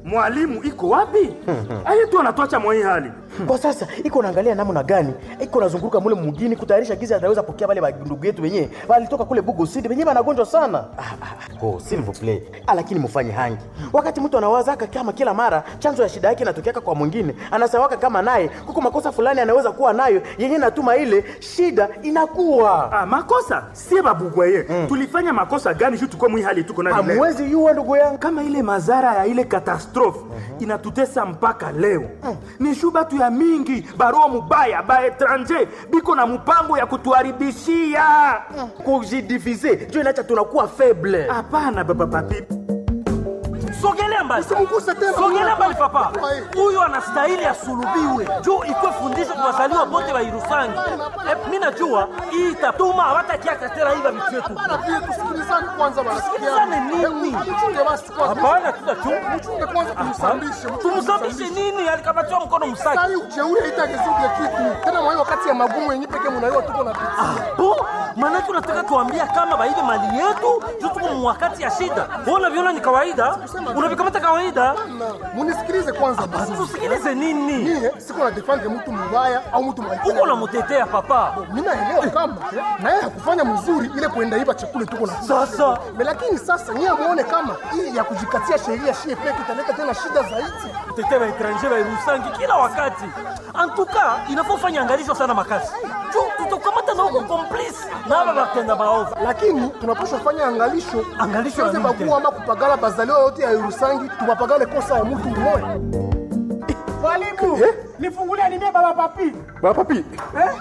mwalimu iko wapi? Aye tu anatuacha mwa hii hali. Kwa sasa iko naangalia namna gani iko nazunguruka mule mugini kutayarisha gizi ataweza pokea wale ndugu yetu wenyewe walitoka kule Bugo City wenyewe wanagonjwa sana. Ah, ah, oh, s'il vous plaît. Ah, lakini mfanye hangi. Wakati mtu anawazaka kama kila mara chanzo ya shida yake inatokeaka kwa mwingine, anasawaka kama naye kuko makosa fulani anaweza kuwa nayo yenyewe natuma ile shida inakuwa. Ah, makosa sie babugwaye tulifanya makosa gani juu tuko mwi hali tuko nayo leo? Hamwezi yua ndugu yangu. kama ile madhara ya ile katastrofe inatutesa mpaka leo ni shu batu ya mingi baroa mubaya ba etranger biko na mpango ya kutuharibishia Kujidiviser ndio inacha tunakuwa faible. hapana baba papi sogelea mbali Usimguse tena. sogelea mbali papa Ai. huyu anastahili asulubiwe juu ikwe fundisho kwa wazaliwa bote wa irusangi Eh, mi najua hii itatuma hawatakiaka tena hiva vitu vyetu Bana pia tusikilizane kwanza Tusikilizane nini? Mchunge basi kwanza. hapana tutachunga Mchunge kwanza tumsambishe. tumsambishe nini alikabatiwa mkono msaki Sasa ujeuri haitagezuke kitu. Tena mwa hiyo wakati ya magumu yenyewe pekee mnaiwa tuko na pitia. bo maanake unataka tuambia kama baibe mali yetu juu tuko mwakati ya shida Wewe unaviona ni kawaida unavikamata kawaida Na munisikilize kwanza basi. tusikilize nini Mie siko na defend mtu mbaya au mtu mbaya. huko unamutetea papa Mimi naelewa kama na yeye hakufanya mzuri ile kuenda iba chakula tuko na sasa Me lakini sasa nyie muone kama hii ya kujikatia sheria shie peke italeta tena shida zaidi. kutetea baetranger bairusangi kila wakati antuka inafaa ufanye angalisho sana makasi juu tutakamata na huko complice na aba batenda maovu Lakini tunapaswa fanya angalisho, Angalisho ya Tusiweze nini bagua ama kupagala bazaliwa yote ya Irusangi, tubapagale kosa ya mtu mmoja. Mwalimu, nifungulie nimie baba papi. Baba papi. Eh?